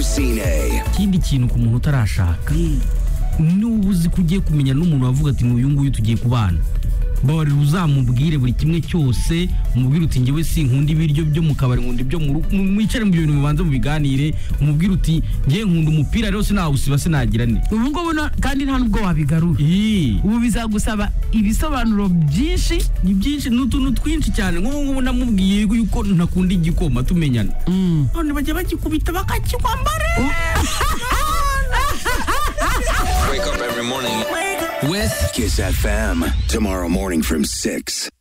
Sine. ikindi kintu ku muntu utarashaka niba uzi ko ugiye kumenya n'umuntu wavuga ati uyu nguyu tugiye kubana babarira uzamubwire buri kimwe cyose umubwire uti ngewe sinkunda ibiryo byo mu kabari nkunda ibyo mu rugo mwicare mu bintu mubanza mubiganire umubwire uti ngewe nkunda umupira rero sinawusiba sinagira ne ubu ngubu na- kandi nta nubwo wabigarura Ii. ubu bizagusaba ibisobanuro byinshi ni byinshi ni utuntu twinshi cyane nk'ubu ngubu namubwiye yuko ntakunda igikoma tumenyana none bajya bagikubita bakakikwambara With Kiss FM. Tomorrow morning from 6.